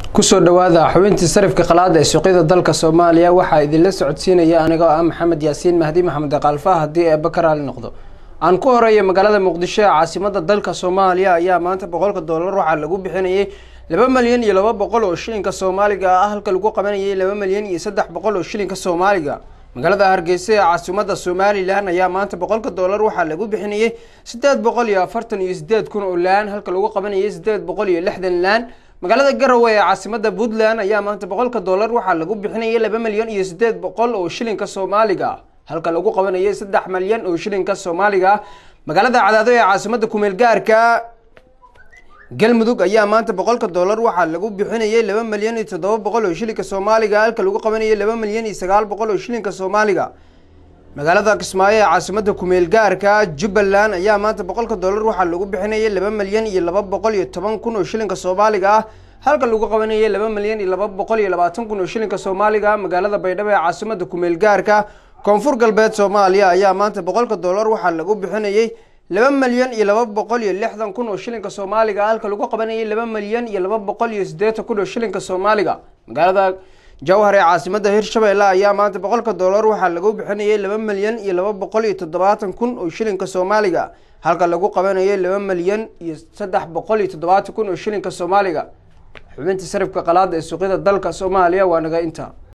kusoo dhawaada xubintii sarifka qalaada ee suuqyada dalka soomaaliya waxaa idinla socodsiinaya anigoo ah maxamed yaasiin mahdi maxamed kalfa haddii eeba ka raali noqdo aan ku horeeya magaalada muqdisho ee caasimada dalka soomaaliya ayaa maanta boqolka doolar waxaa lagu bixinayay laba malyan iyo laba boqol oo shilinka soomaaliga ah halka lagu qabanayay laba malyan iyo saddex boqol oo shilinka soomaaliga magaalada hargeysa ee caasimada somalilan ayaa maanta boqolka doolar waxaa lagu bixinayay sideed boqol iyo afartan iyo sideed kun oo laan halka lagu qabanayay sideed boqol iyo lixdan laan magaalada garowe ee caasimada puntland ayaa maanta boqolka doolar waxaa lagu bixinayay laba malyan iyo sideed boqol oo shilinka soomaaliga halka lagu qabanayay saddex malyan oo shilinka soomaaliga magaalada cadaado ee caasimada kumeel gaarka galmudug ayaa maanta boqolka doolar waxaa lagu bixinayay laba malyan iyo toddoba boqol oo shilinka soomaaliga halka lagu qabanayay laba malyan iyo sagaal boqol oo shilinka soomaaliga magaalada kismaayo ee caasimada kumeel gaarka jubbaland ayaa maanta boqolka doolar waxaa lagu bixinayay laba malyan iyo laba boqol iyo toban kun oo shilinka soomaaliga ah halka lagu qabanayay laba malyan iyo laba boqol iyo labaatan kun oo shilinka soomaaliga magaalada baydhabo ee caasimada kumeel gaarka koonfur galbeed soomaaliya ayaa maanta boqolka doolar waxaa lagu bixinayay laba malyan iyo laba boqol iyo lixdan kun oo shilinka soomaaliga halka lagu qabanayay laba malyan iyo laba boqol iyo siddeetan kun oo shilinka soomaaliga magaalada jawhar ee caasimada hirshabeelle ayaa maanta boqolka doolar waxaa lagu bixinayay laba malyan iyo laba boqol iyo toddobaatan kun oo shilinka soomaaliga halka lagu qabanayay laba malyan iyo saddex boqol iyo toddobaatan kun oo shilinka soomaaliga xubinta sarifka qalaada ee suuqyada dalka soomaaliya waa naga inta